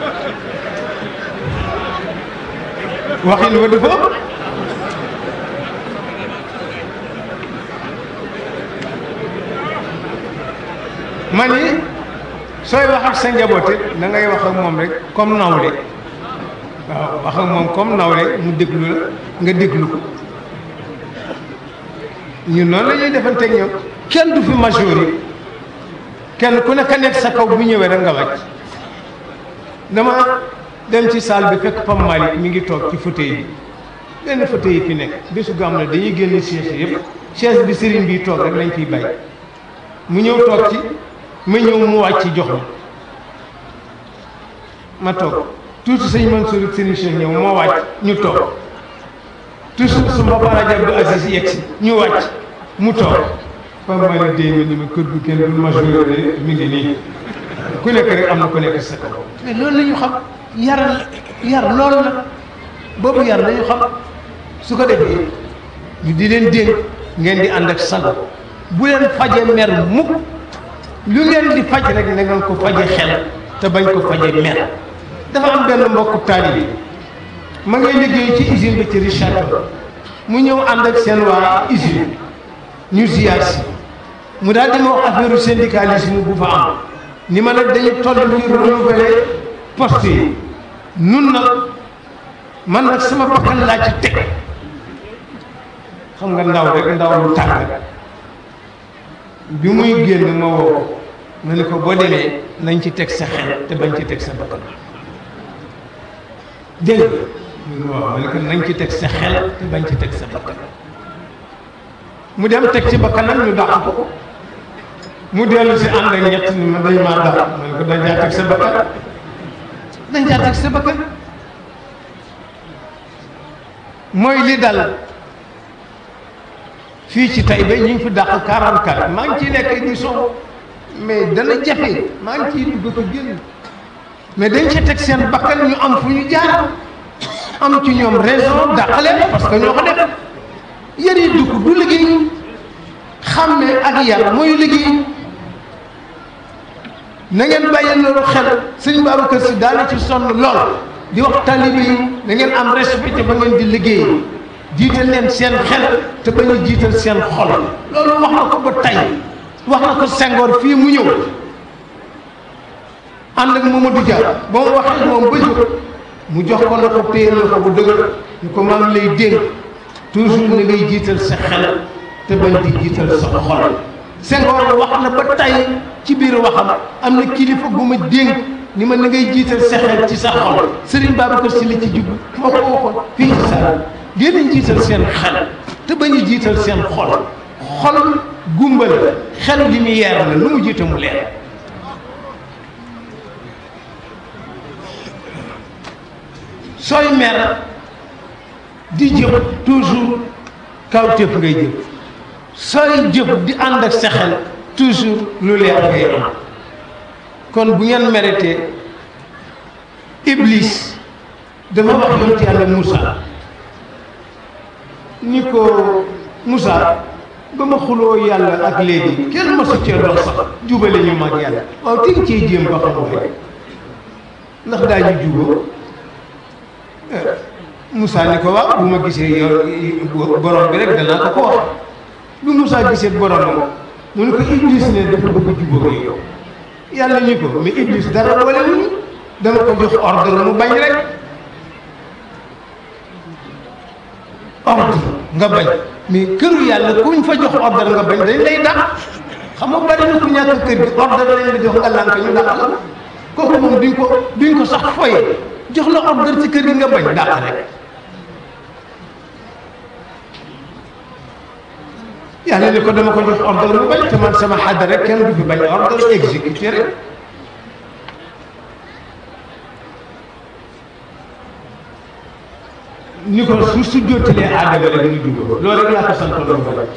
waxin wa dafa ëpp ma ni sooy wax ak sa njaboot it da ngay wax ak moom rek comme nawle waaw wax ak moom comme nawle mu déglu la nga déglu ko ñun noonu la ñuy defanteeg ñoom kenn du fi majeur yi kenn ku nekk nekk sa kaw bu ñëwee rek nga wàcc dama dem ci salle bi fekk Pam Malick mi ngi toog ci fauteuil bi benn fauteuil yi fi nekk bésu gàmm la dañuy génn chaise yëpp chaise bi sëriñ bi toog rek lañ fiy bay mu ñëw toog ci ma ñëw mu wàcc jox ma ma toog tuuti sëñ Mansour ak sëriñ Cheikh ñëw moo wàcc ñu toog toujours su ma Bara Abdou Aziz yegg si ñu wàcc mu toog Pam Malick déy ma ni ma kër gu kenn du majeur mi ngi nii ku nekk rek am na ku nekk sa kaw mais loolu la ñu xam yar yar loolu la boobu yar la ñu xam su ko defee ñu di leen dénk ngeen di ànd ak sago bu leen faje mer mukk lu ngeen di faj rek na ngeen ko faje xel te bañ ko faje mer dafa am benn mbokku taalibe ma ngay liggéey ci usine bi ci Richard mu ñëw ànd ak seen waa usine ñu ziyaar si mu daal di ma wax affaire syndicalisme bu fa am ni ma nag dañu toll ci renouveler poste yi nun nag man nag sama bakkan laa ci teg xam nga ndaw rek ndaw lu tàng bi muy génn ma woo ma ne ko boo demee nañ ci teg sa xel te bañ ci teg sa bakkan dégg nga waaw ma ne ko nañ ci teg sa xel te bañ ci teg sa bakkan mu dem teg ci bakkanam ñu dàq ko mu dellu si ànd ak ñett ni ma dañ maa dàq ma ne ko dañ caa teg sa bakkan dañ caa teg sa bakkan mooy li dal fii ci Taïba ñu ngi fi dàq 44 maa ngi ciy nekk émission mais dana jafe maa ngi ciy dugg ko génn mais dañ ca teg seen bakkan ñu am fu ñu jaar am ci ñoom raison dàqale parce que ñoo ko def yar yi dugg du liggéey xàmme ak yar mooy liggéey na ngeen bàyyi loolu xel sëñ Babacar Si daana ci sonn lool di wax taalibe yi na ngeen am respect ba ngeen di liggéey jiital leen seen xel te bañ a jiital seen xol loolu wax na ko ba tey wax na ko Senghor fii mu ñëw ànd ak Mamadou Dia ba mu waxee moom ba jóg mu jox ko na ko téye la ko bu dëgër ñu ko maa ngi lay dénk toujours na ngay jiital sa xel te bañ di jiital sa xol Senghor wax na ba tey ci biir waxam am na kilifa gu ma dénk ni ma na ngay jiital sa xel ci sa xol Serigne Babacar Sy la ci jub moo ko waxoon fii ci sa ngeen jiital seen xel te bañ a jiital seen xol xol gumba la xel lumière la lu mu jiite mu leer sooy mer di jëf toujours kawtéef ngay jëf sooy jëf di ànd ak sa xel toujours lu leer ngay am kon bu ngeen méritee iblis dafa wax yonent yàlla Moussa ni ko Moussa ba ma xuloo yàlla ak léegi kenn masu cee dox sax jubale ñu mag yàlla waaw te nga cee jéem ba xam waaye ndax daañu juboo Moussa ni ko waaw bu ma gisee yow borom bi rek danaa ko ko wax bu Moussa gisee borom mu ne ko Iblis ne dafa bëgg jubóog yow yàlla ñu ko mais Iblis dara boole wuñu dama ko jox ordre mu bañ rek ordre nga bañ mais këru yàlla kuñ fa jox ordre nga bañ dañ lay dàq xam nga bari na ku ñàkk kër gi ordre lañ la jox nga lànk ñu dàq la kooku moom duñ ko duñ ko sax foye jox la ordre ci kër gi nga bañ dàq rek yàlla ni ko dama ko jox ordre mu bañ te man sama xadda rek kenn du fi bañ ordre exécuté rek ni ko su su jottilee aadama rek ñu jubóo loolu rek laa ko santoon lu bañ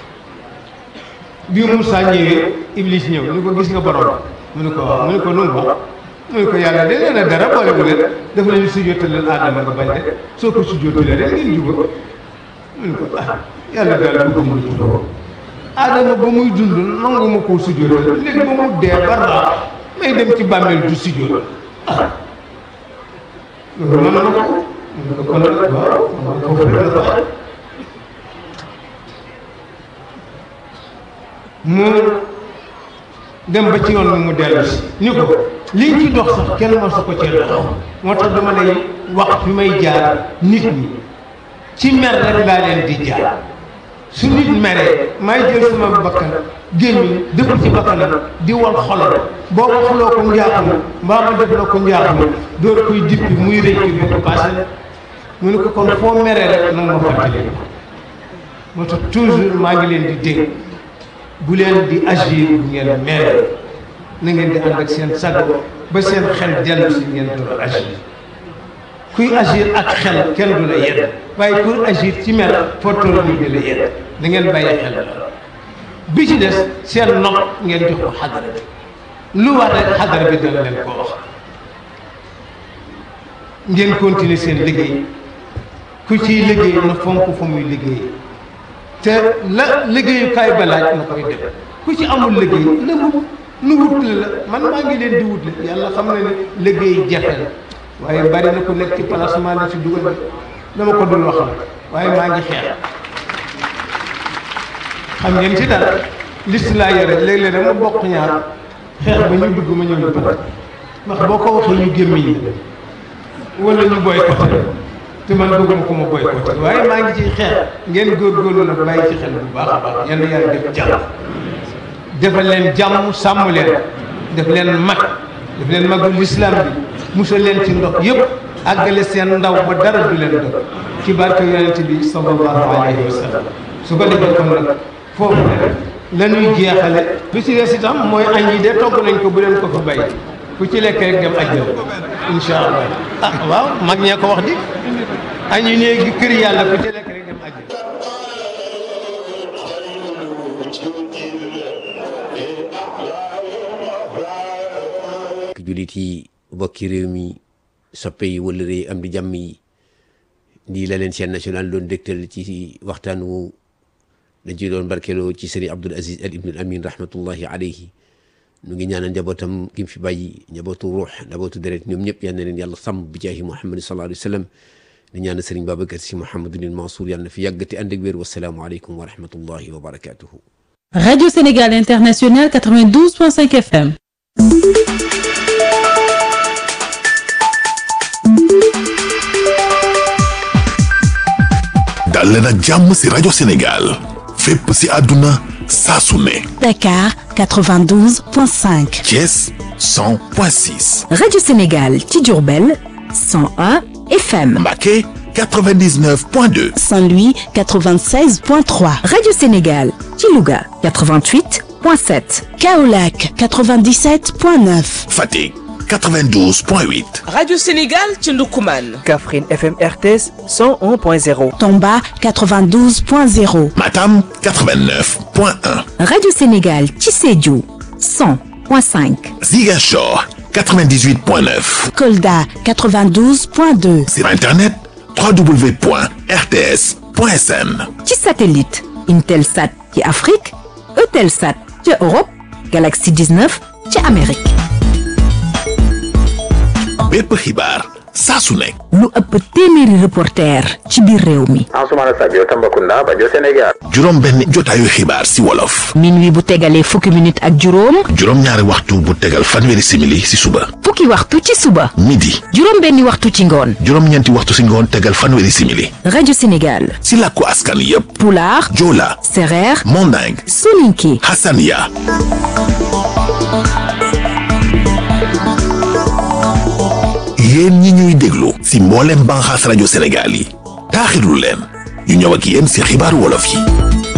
bi Moussa ñëwee Iblis ñëw ni ko gis nga borom mu ne ko waaw mu ne ko nu mu wax mu ne ko yàlla de nee na dara boole bu leen daf leen su jottaleel aadama nga bañ de soo ko su jottalee rek ngeen jubóo mu ne ko ah yàlla daal bëgg mu jubóo aadama ba muy dund nangu ma koo sujjóotal léegi ba mu dee ba raa may dem ci bàmmeel du sujjóot ah loolu mën na ko mën ko kon nag waaw foofu rek la ko mu dem ba ci yoon bi mu dellu si ni ko liñ ci dox sax kenn mosu ko cee dox moo tax dama lay wax fi may jaar nit ñi ci mer rek laa leen di jaar su nit meree may jël sama bakkan gémmiñ dëpp ci bakkanam di wal xolam boo waxuloo ko njaaxum mbaa ma def loo ko njaaxum door koy dippi muy rëcc bi ko passé mu ne ko kon foo meree rek nag ma fàttali moo tax toujours maa ngi leen di dégg bu leen di agir bu ngeen mere na ngeen di ànd ak seen sago ba seen xel dellu si ngeen door agir kuy agir ak xel kenn du la yedd waaye kuy agir ci mer foo toll ni di la yedd da ngeen bàyyi xel la bi ci des seen nopp ngeen jox ko xadara bi lu war rek xadara bi dana leen ko wax ngeen continuer seen liggéey ku ciy liggéey na fonk fa muy liggéey te la liggéeyukaay ba laaj na koy def ku ci amul liggéey na wut nu wut la man maa ngi leen di wut la yàlla xam na ne liggéey jafe la waaye bari na ko nekk ci placement la ci dugal dama ko dul wax la waaye maa ngi xeex xam ngeen ci dara liste laa yore léeg-léeg dama bokk ñaar xeex ba ñu dugg ma ñëw ñu pat ndax boo ko waxee ñu gémmiñ la wala ñu boycotté te man bëgguma ko ma boycotté waaye maa ngi ciy xeex ngeen góorgóorlu nag bàyyi ci xel bu baax a baax yal na yàlla def jàmm defal leen jàmm sàmm leen def leen mag def leen magul lislaam bi musal leen ci ndox yëpp àggale seen ndaw ba dara du leen dog ci barke yonent bi sallallahu alayhi wa sallam su ko defee kon nag foofu rek la ñuy jeexale bi ci des itam mooy añ yi de togg nañ ko bu leen ko fa bàyyi ku ci lekk rek dem ajjal insha allah ah waaw mag ñee ko wax di añ yi néegi kër yàlla ku ci lekk rek dem ajjal julit yi bokki réew mi soppe yi wala réy am di jàmm yi nii la leen chaîne nationale doon dégtal ci waxtaan wu dañ ci doon barkeloo ci sëriñ Abdul Aziz Al Ibn Al Amin rahmatullahi alayhi nu ngi ñaanal njabootam ki mu fi bàyyi njabootu ruux njabootu deret ñoom ñëpp yal na leen yàlla sàmm bi jaahi Muhammad sallallahu alayhi wa sallam di ñaanal sëriñ Babacar Si Mouhamadul Mansour yàlla na fi yàggati ànd ak wér wasalaamu aleykum wa rahmatullahi wa barakatuhu Radio Sénégal International 92.5 FM. dal leen ak jàmm ci rajo Sénégal fépp ci àdduna saa su ne Dakar 92.5. Thiès 100.6 Radio Sénégal ci Diourbel 101 FM. Mbacké 99.2 Saint-Louis 96.3. Radio Sénégal ci Louga 88.7. Kaolack 97.9. Fatick 92.8 Radio Sénégal ci Ndoukoumane. Kaffrine FM RTS 101.0. Tomba 92.0. Matam 89.1 Radio Sénégal ci Sédhiou 100.5. Ziguinchor 98.9 Kolda 92.2. sur internet www.rts.sn ci satellite Intelsat ci Afrique Eutelsat ci Europe Galaxy 19 ci Amérique. bépp xibaar saa su nekk lu ëpp téeméeri reporter ci biir réew mi. Ansoumana Sadio Tambacounda Bajo Sénégal juróom benn jotaayu xibaar ci wolof minuit bu tegalee fukki minute ak juróom juróom ñaari waxtu bu tegal fanweeri simili ci suba fukki waxtu ci suba midi juróom benni waxtu ci ngoon juróom ñeenti waxtu ci ngoon tegal fanweeri simili rajo Sénégal ci làkku askan yépp pulaar joola sereer manding soninke hasania yéen ñi ñuy déglu ci mboolem banxaas rajo Sénégal yi taaxirlu leen ñu ñëw ak yéen ci xibaaru wolof yi